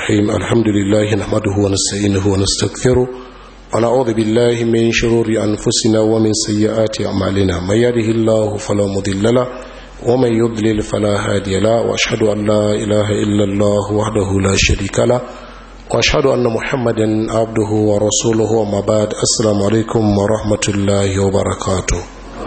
الرحيم الحمد لله نحمده ونستعينه ونستغفره ونعوذ بالله من شرور أنفسنا ومن سيئات أعمالنا من يده الله فلا مضل له ومن يضلل فلا هادي له وأشهد أن لا إله إلا الله وحده لا شريك له وأشهد أن محمدا عبده ورسوله وما بعد السلام عليكم ورحمة الله وبركاته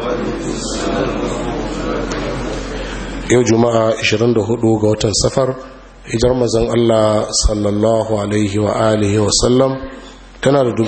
yau juma'a 24 ga watan safar hijar mazan Allah sallallahu alaihi wa alihi wa sallam tana da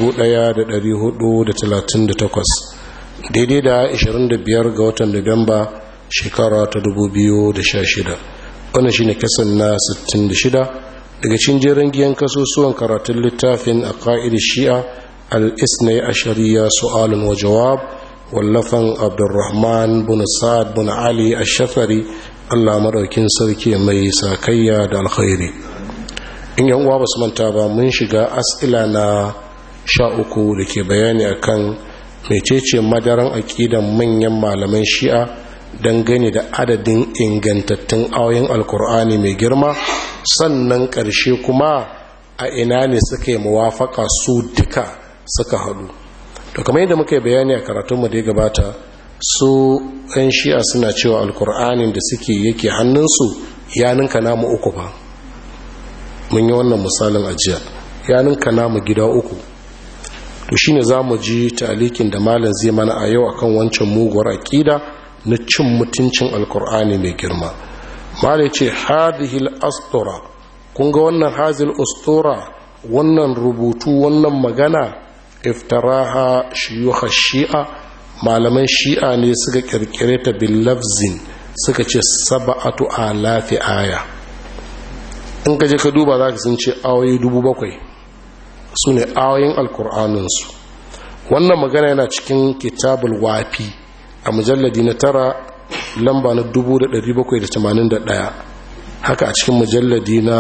1438 daidai da 25 ga watan Nuwamba shekara ta 2016 wannan shine kasan na 66 daga cikin jerin giyan kasusuwan karatun littafin a ƙa'id shi'a al-isnai a shari'a su'alun wa jawab wallafan abdurrahman bin sa'ad bin ali ash-shafari Allah madaukin sarki mai sakayya da alkhairi in yan uwa basu manta ba mun shiga as'ila na sha uku da ke bayani akan mecece madaran aqidan manyan malaman shi'a dangane da adadin ingantattun ayoyin alkur'ani mai girma sannan ƙarshe kuma a ina ne suka yi muwafaka su duka suka haɗu to kamar yadda muka yi bayani a karatunmu da ya gabata su 'yan shi'a suna cewa alkur'anin da suke yake hannunsu ya ninka namu uku ba mun yi wannan misalin ajiya ya ninka namu gida uku to shine za mu ji talikin da malam zai mana a yau akan wancan muguwar aƙida na cin mutuncin alkur'ani mai girma malam ce hadihil astura kun ga wannan hazil astura wannan rubutu wannan magana iftaraha shiyuha shi'a malaman shi'a ne suka kirkire ta billafzin suka ce saba'atu alafi aya in ka je ka duba za ka sun ce awoyi dubu bakwai su ne awoyin alkur'aninsu wannan magana yana cikin kitabul wafi a mujalladi na tara lamba na 1781 haka a cikin mujalladi na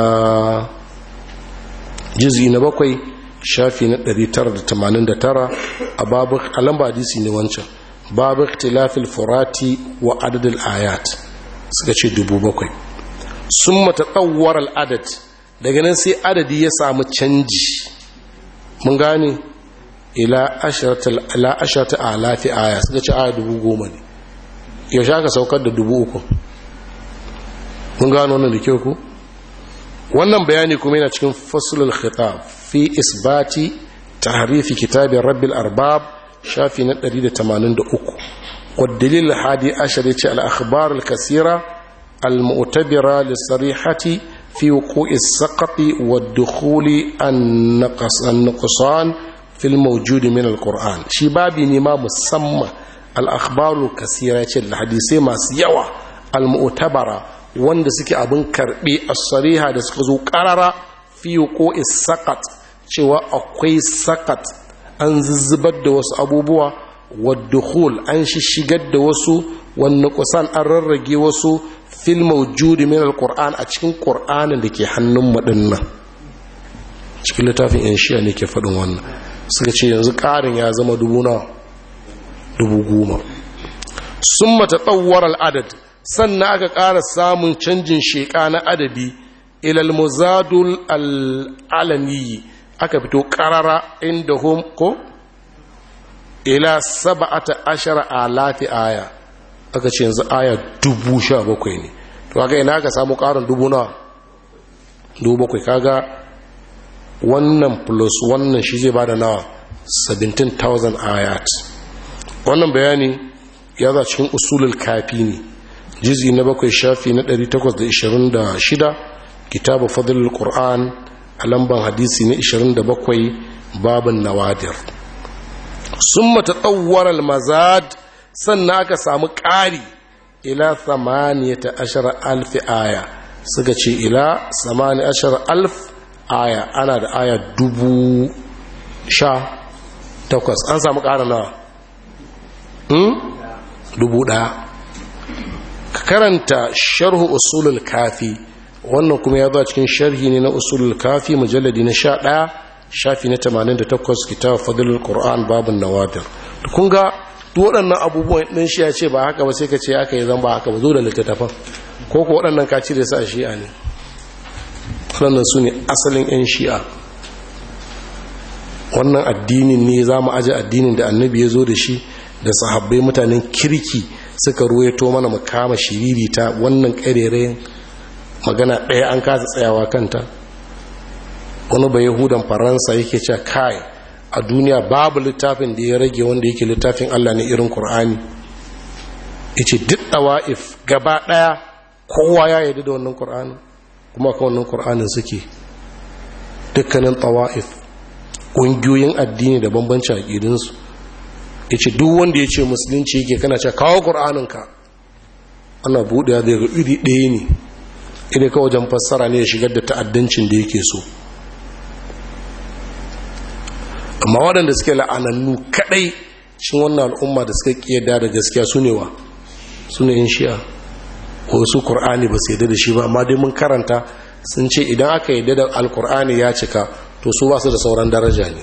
jizi na bakwai shafi na 989 a babu a lamba hadisi ne wancan babu ikhtilafil furati wa adadil ayat suka ce dubu bakwai sun mata tsawar al'adad daga nan sai adadi ya samu canji mun gane ila ashirata alafi aya suka ce aya dubu goma ne yaushe aka saukar da dubu uku mun gano wannan da kyau ku wannan bayani kuma yana cikin fasulul khitab fi isbati tahrifi kitabin rabbil arbab shafi na 183 والدليل الحادي عشر الأخبار الكثيرة المعتبرة للصريحة في وقوع السقط والدخول النقص النقصان في الموجود من القرآن شي بابي نما مسمى الأخبار الكثيرة الحديثة ما سيوا المعتبرة wanda suke abin karbi a sariha da suka zo karara fi ko sakat cewa akwai sakat an zuzzubar da wasu abubuwa waddukhul an shigar da wasu wani kusan an rarrage wasu fil mawjudi min alquran a cikin qur'anin da ke hannun madinnan cikin littafin yan shiya ne ke faɗin wannan suka ce yanzu ƙarin ya zama dubu na dubu goma sun mata tsawar al'adad sannan aka ƙara samun canjin sheƙa na adadi ilal muzadul al'alaniyi aka fito ƙarara inda hom ko ila saba'ata ashara alati aya aka ce yanzu aya dubu sha bakwai ne to kaga ina aka samu ƙarin dubu na dubu bakwai kaga wannan plus wannan shi zai bada nawa 17,000 ayat wannan bayani ya za cikin usulul kafi ne jizi na bakwai shafi na 826 kitabu fadlul qur'an a lamban hadisi na 27 babin nawadir sun mata tsawar mazad sannan aka samu ƙari ila 18 alfi aya suka ce ila 18 alf aya ana da aya dubu sha takwas an samu ƙara nawa dubu ɗaya ka karanta sharhu usulul kafi wannan kuma ya zo cikin sharhi ne na usulul kafi mujalladi na sha ɗaya shafi na 88 kitab fadlul qur'an babun nawadir kun ga duk waɗannan abubuwan ɗin shi ya ce ba haka ba sai ka ce aka yi zan ba haka ba zo da littattafan ko ko waɗannan ka cire su a shi'a ne waɗannan su ne asalin 'yan shi'a wannan addinin ne za mu aji addinin da annabi ya zo da shi da sahabbai mutanen kirki suka ruwaito mana mu kama shiriri ta wannan ƙarerayen magana ɗaya an kasa tsayawa kanta wani bai yahudan faransa yake cewa kai a duniya babu littafin da ya rage wanda yake littafin allah ne irin kur'ani ya ce duk ɗawa'if gaba ɗaya kowa ya yi da wannan kur'ani kuma ka wannan kur'anin suke dukkanin ɗawa'if ƙungiyoyin addini da bambancin aƙidinsu ya ce duk wanda ya ce musulunci yake kana ce kawo ƙur'aninka ana buɗe da ga iri ɗaya ne ina ka wajen fassara ne ya shigar da ta'addancin da yake so amma waɗanda suke la'anannu kaɗai cikin wannan al'umma da suka ƙiyada da gaskiya su ne wa su ne in shi'a ko su ƙur'ani ba su yadda da shi ba amma dai mun karanta sun ce idan aka yadda da alƙur'ani ya cika to su ba su da sauran daraja ne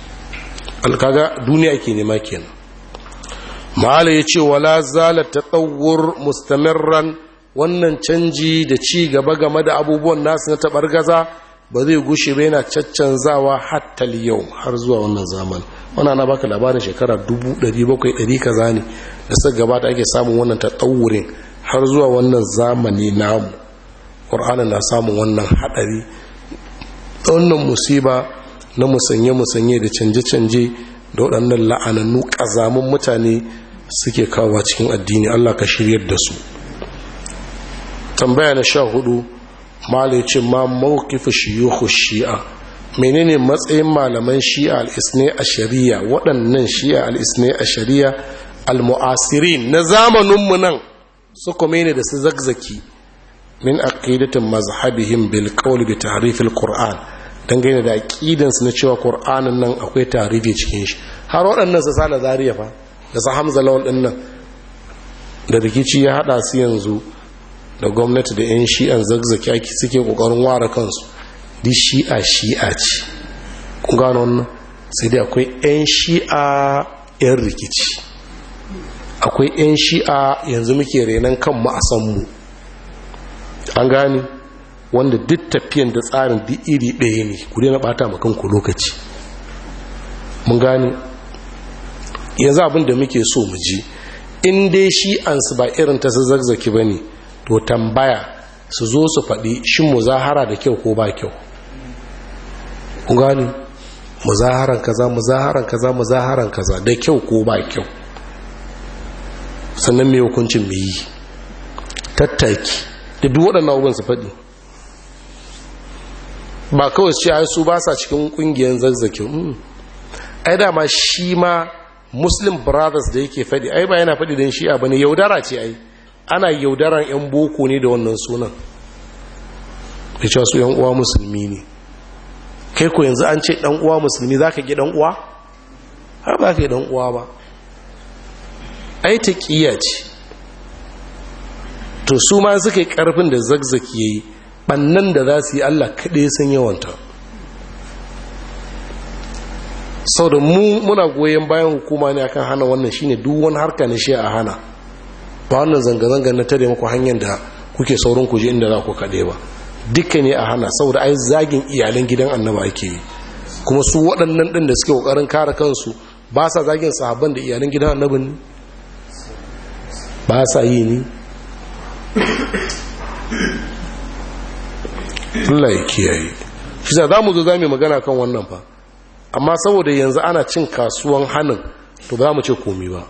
alkaga duniya ke nema kenan ma'ala ya ce wala zala ta tsawur mustamirran wannan canji da ci gaba game da abubuwan nasu na taɓargaza ba zai gushe ba yana caccanzawa hatta yau har zuwa wannan zaman wana na baka labarin shekara 700 kaza ne da suka gabata ake samun wannan tatsawurin har zuwa wannan zamani namu ƙur'anin na samun wannan haɗari wannan musiba na musanye-musanye da canje-canje da waɗannan la'anannu ƙazamun mutane suke kawo cikin addini Allah ka shiryar da su tambaya na sha hudu malai ce ma mawkifu shiyuhu shi'a menene matsayin malaman shi'a al-isne a shari'a waɗannan shi'a al-isne a shari'a al-mu'asirin na zamaninmu nan su ne da su zagzaki min aqidatin mazhabihim bil qawl bi tahrif al-qur'an dangane da aqidansu na cewa qur'anin nan akwai tarihi cikin shi har waɗannan su sala zariya fa da su hamza lawal din nan da rikici ya hada su yanzu da gwamnati da 'yan shi'an zagzaki ake suke kokarin ware kansu di shi'a shi'a ce kun gano wannan sai dai akwai 'yan shi'a 'yan rikici akwai 'yan shi'a yanzu muke renon kanmu a sanmu an gani wanda duk tafiyan da tsarin duk iri ɗaya ne ku daina ɓata makanku lokaci mun gani yanzu abin da muke so mu ji in dai shi'ansu ba irin ta su zagzaki ba ne to tambaya su zo su faɗi shin muzahara da kyau ko ba kyau ku gani muzaharan kaza muzaharan kaza muzaharan kaza da kyau ko ba kyau sannan mai hukuncin mai yi tattaki da duk waɗannan abubuwan su faɗi ba kawai ce ai su ba sa cikin ƙungiyar zazzaki ai dama shi ma muslim brothers da yake faɗi ai ba yana faɗi don shi'a ba ne yaudara ce ai ana yaudaran 'yan boko ne da wannan sunan da cewa su 'yan uwa musulmi ne kai ko yanzu an ce ɗan uwa musulmi za ka ƙi ɗan uwa? har ba ka yi ɗan uwa ba ai ta ƙiya ce to su ma suka yi ƙarfin da zagzaki ya yi ɓannan da za su yi allah kaɗai sun yawanta sau da mu muna goyon bayan hukuma ne akan hana wannan shine duk wani harka na shi a hana ba wannan zanga-zanga na tare muku hanyar da kuke saurin kuje inda za ku kaɗe ba duka ne a hana saboda ai zagin iyalan gidan annaba ake yi kuma su waɗannan ɗin da suke ƙoƙarin kare kansu ba sa zagin sahabban da iyalan gidan annabin ne ba sa yi ne Allah ya kiyaye shi za mu zo za mu magana kan wannan fa amma saboda yanzu ana cin kasuwan hannun to ba mu ce komi ba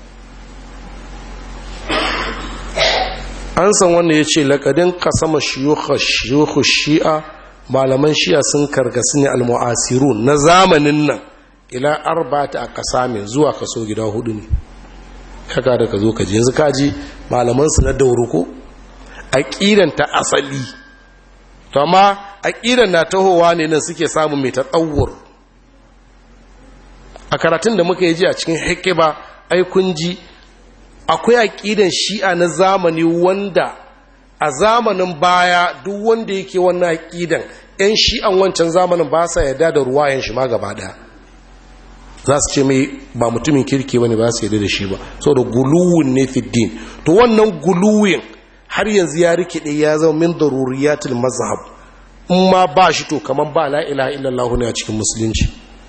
an san wanda ya ce laƙadin kasama shiyuhu shi'a malaman shi'a sun karkasu ne almu'asiru na zamanin nan ila arba'ata a ƙasa mai zuwa kaso gida hudu ne haka da ka zo ka ji yanzu kaji malamansu na dauruko aƙidan ta asali to amma aƙidan na tahowa ne nan suke samun mai ta tsawur a karatun da muka yi ji a cikin hikiba ai kun ji akwai aƙidan shi'a na zamani wanda a zamanin baya duk wanda yake wannan aƙidan 'yan shi'an wancan zamanin ba sa yarda da ruwayen shi ma gaba ɗaya za su ce mai ba mutumin kirki wani ba su yarda da shi ba so da guluwin ne fiddin to wannan guluwin har yanzu ya rikide ya zama min daruriyatul mazhab in ma ba shi to kamar ba la ilaha illallah ne a cikin musulunci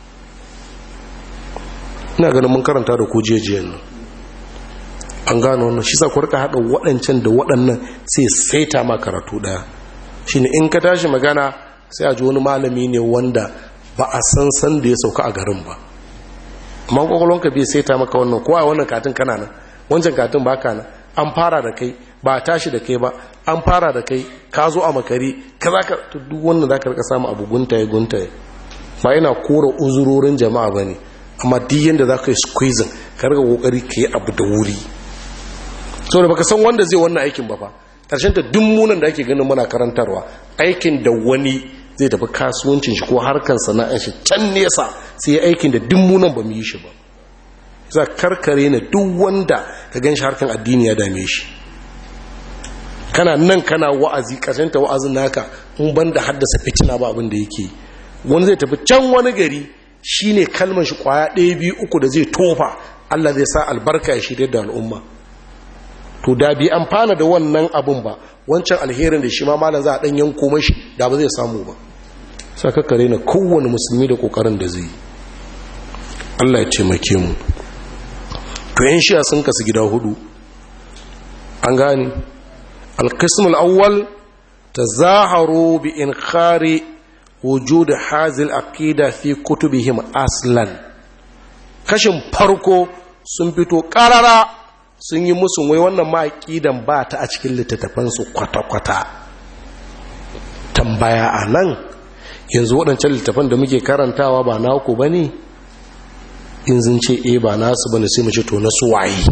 ina ganin mun karanta da ku jejiyan nan an gano wannan shi sa ku rika haɗa waɗancan da waɗannan sai saita ma karatu ɗaya shine in ka tashi magana sai a ji wani malami ne wanda ba a san san da ya sauka a garin ba amma kwakwalwanka bai saita maka wannan kowa wannan katin kana nan wancan katin ba ka nan an fara da kai ba a tashi da kai ba an fara da kai ka zo a makari ka za ka duk wannan za ka rika samu abu guntaye guntaye ba yana kora uzurorin jama'a ba ne amma duk yadda za ka yi squeezing ka rika kokari ka yi abu da wuri saboda baka san wanda zai wannan aikin ba fa ƙarshen ta duk munan da ake ganin muna karantarwa aikin da wani zai tafi kasuwancin shi ko harkar sana'ar shi can nesa sai aikin da duk munan ba mu yi shi ba za karkare na duk wanda ka gan shi harkar addini ya dame shi kana nan kana wa'azi ƙarshen ta wa'azin naka in ban da haddasa fitina ba abin da yake wani zai tafi can wani gari shine kalmar shi kwaya ɗaya biyu uku da zai tofa Allah zai sa albarka ya shirya da al'umma to da bi amfana da wannan abun ba wancan alherin da shi ma malam za a dan yanko mashi da ba zai samu ba saka kare na kowane musulmi da kokarin da zai Allah ya taimake mu to yan shi'a sun kasu gida hudu an gane alqism al-awwal tazaharu bi inkhari wujud hazil aqida fi kutubihim aslan kashin farko sun fito karara sun yi musu wai wannan ma'aƙidan ba ta a cikin littattafansu kwata-kwata tambaya a nan yanzu waɗancan littattafan da muke karantawa ba naku ba ne in zin ce e ba nasu ba ne sai mace to na su waye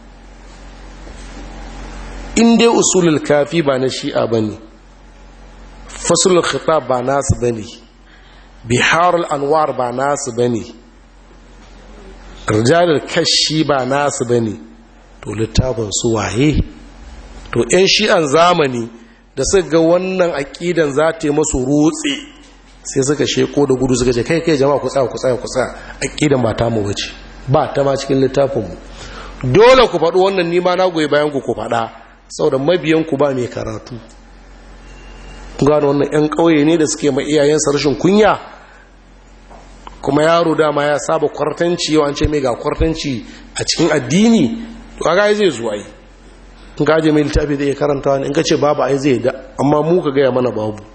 in dai usulul kafi ba na shi'a ba ne fasulul khitab ba nasu ba ne biharul anwar ba nasu ba ne rijalar kashi ba nasu ba ne to littafin su waye to 'yan shi'an zamani da suka ga wannan aƙidan za ta yi masu rutse sai suka sheko da gudu suka ce kai kai jama'a ku tsaya ku tsaya ku tsaya aƙidan ba ta mu bace ba ta ma cikin littafinmu dole ku faɗi wannan nima na goyi bayan ku ku faɗa saboda mabiyan ku ba mai karatu ku gano wannan 'yan ƙauye ne da suke ma iyayensa rashin kunya kuma yaro dama ya saba kwartanci yau an ce mai ga kwartanci a cikin addini to kaga zai zo ai in ka je mai littafi da ya karanta wani in ka ce babu ai zai da amma mu ka gaya mana babu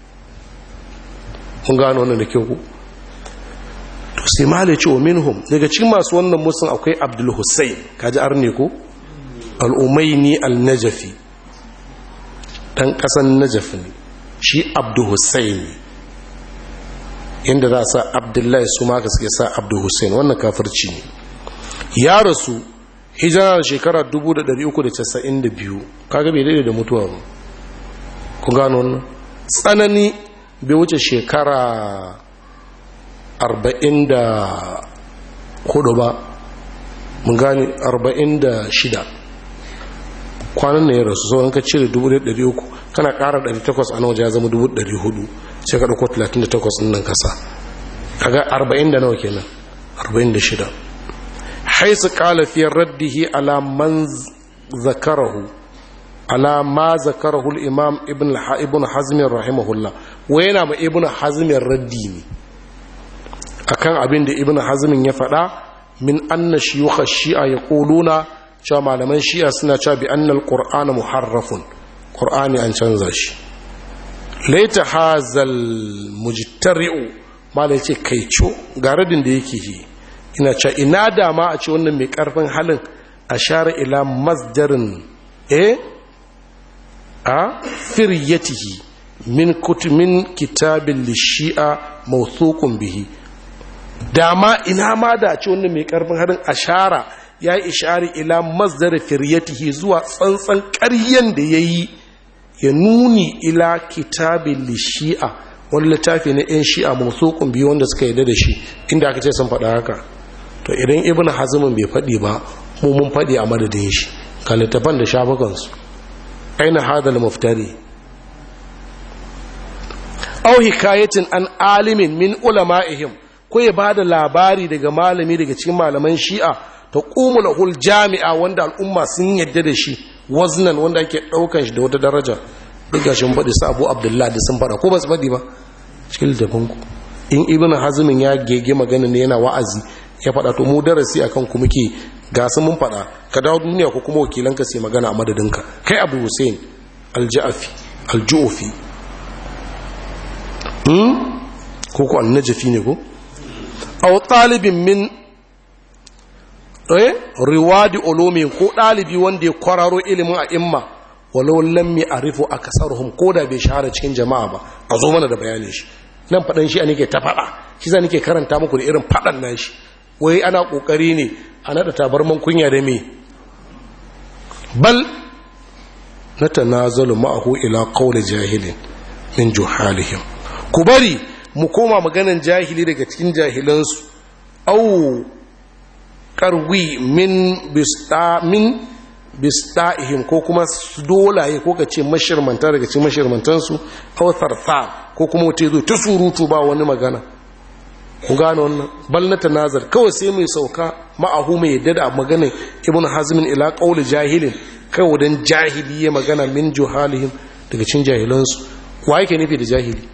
kun gano wannan da kyau ku to sai malai ce wa minhum daga cikin masu wannan musun akwai abdul hussein kaji arne ko al'umaini al-najafi dan kasan najaf ne shi abdul hussein inda za a sa abdullahi su maka suke sa abdul hussein wannan kafirci ne ya rasu hijira da shekara 392 kaga bai daidai da mutuwa ba ku gano wannan tsanani bai wuce shekara 44 ba mun gani 46 kwanan na ya rasu sauran ka cire 300 kana kara 800 a nan waje ya zama 400 sai ka ɗauko 38 nan kasa kaga 40 da nawa kenan 46 حيث قال في رده على من ذكره على ما ذكره الإمام ابن ابن حزم رحمه الله وين ما ابن حزم الردي akan abin da ibn hazmin ya faɗa min anna shiyukha shi'a yaquluna cewa malaman shi'a suna cewa bi annal qur'ana muharrafun qur'ani an canza shi laita hazal mujtari'u malai ce kaico ga radin da yake yi ina ce ina dama a ce wannan mai karfin halin a share ila masdarin e a firyatihi min kutumin kitabin lishi'a mawthukun bihi dama ina ma da a ce wannan mai karfin halin a shara ya yi ishari ila masdar firyatihi zuwa tsantsan ƙaryen da ya yi ya nuni ila kitabin lishi'a wani littafi na 'yan shi'a mawthukun biyu wanda suka yi da shi inda aka ce sun faɗa haka to idan ibn hazimin bai faɗi ba mu mun faɗi a madadin shi ka littafan da shafukansu aina hadal muftari au hikayatin an alimin min ulama'ihim ko ya ba da labari daga malami daga cikin malaman shi'a ta ƙumulahul jami'a wanda al'umma sun yadda da shi waznan wanda ake ɗaukan shi da wata daraja duk gashin faɗi su abu abdullahi da sun faɗa ko ba su faɗi ba cikin littafin ku in ibn hazimin ya gege magana ne yana wa'azi ya faɗa to mu darasi akan ku muke ga su mun faɗa ka dawo duniya ko kuma wakilan ka sai magana a madadinka kai abu hussein aljafi aljufi hmm ko ko annajafi ne ko aw talibin min eh riwadi ulumin ko dalibi wanda ya kwararo ilimin a imma walau lam ya'rifu akasaruhum ko da bai shahara cikin jama'a ba a zo mana da bayanin shi nan fadan shi nake ta fada shi za nake karanta muku da irin fadan nan shi wai ana kokari ne a nada tabarman kunya da me bal natanazalu ma'ahu ila qawli jahilin min juhalihim ku bari mu koma maganan jahili daga cikin jahilansu au karwi min bistamin bista'ihim ko kuma dolaye ko ka ce mashirmanta daga cikin mashirmantansu au tharthar ko kuma wuce zo ta surutu ba wani magana ku gano wannan bal na tanazar kawai sai mai sauka ma'ahu mai yadda da maganin ibn hazmin ila qawli jahilin kawai dan jahili ya magana min juhalihim daga cikin jahilansu wa yake nufi da jahili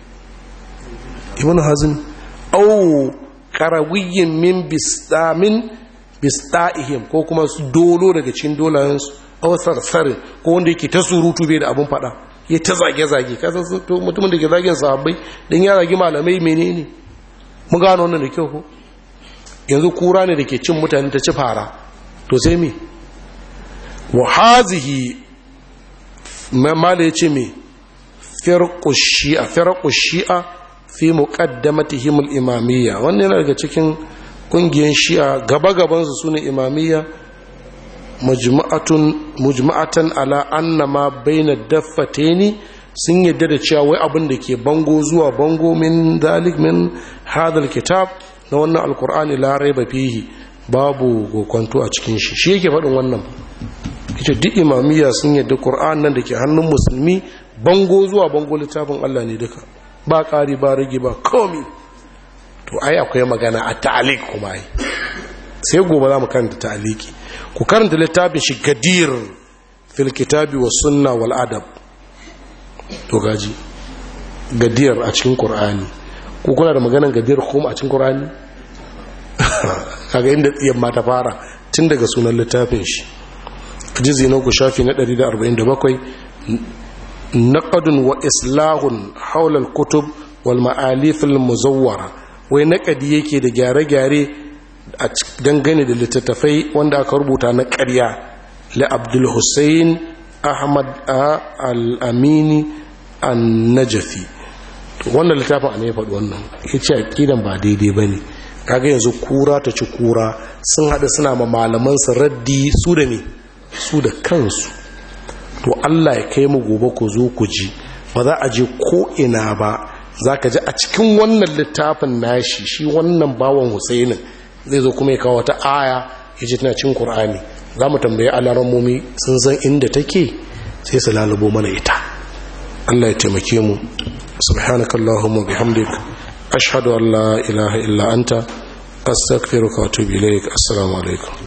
ibn hazm au karawiyyin min bistamin bista'ihim ko kuma su dolo daga cikin dolayensu au sarsarin ko wanda yake ta surutu bai da abun fada ya ta zage-zage kasa to mutumin da ke zagen sahabbai don ya zagi malamai menene mun gano wannan da kyau ko yanzu kura ne da ke cin mutane ta ci fara to sai me wa hazihi mala ya ce me firqu shi'a firqu shi'a fi muqaddamatihim al-imamiyya wannan yana daga cikin kungiyar shi'a gaba-gaban su sune imamiyya majma'atun mujma'atan ala anna ma baina daffataini sun yadda da cewa wai abin da ke bango zuwa bango min dalik min hadal kitab na wannan alkur'ani la raiba fihi babu gokonto a cikin shi shi yake faɗin wannan ita duk imamiyya sun yadda qur'an nan da ke hannun musulmi bango zuwa bango littafin Allah ne duka ba ƙari ba rage ba komi to ai akwai magana a ta'alik kuma ai sai gobe za mu karanta ta'aliki ku karanta littafin shi gadir fil kitabi was sunna wal adab to gaji gadir a cikin qur'ani ku kuna da maganan gadir kuma a cikin qur'ani kaga inda tsiyan ma ta fara tun daga sunan littafin shi jizi na ku shafi na 147 naqadun wa islahun haulal kutub wal ma'alif al muzawwara wai naqadi yake da gyare-gyare a dangane da littattafai wanda aka rubuta na ƙarya li abdul hussein ahmad al-amini an-najafi wannan littafin ne ya faɗi wannan ya ce aƙidan ba daidai ba ne kaga yanzu kura ta ci kura sun haɗa suna ma malamansa raddi su da ne su da kansu to Allah ya kai mu gobe ku zo ku ji ba za a je ko ina ba za ka ji a cikin wannan littafin nashi shi wannan bawan husainin zai zo kuma ya kawo wata aya ya ji tana cin Kur'ani. za mu tambaye alarammomi sun san inda take sai su lalubo mana ita Allah ya taimake mu subhanakallahumma bihamdik ashhadu an la ilaha illa anta astaghfiruka wa atubu ilaik assalamu alaikum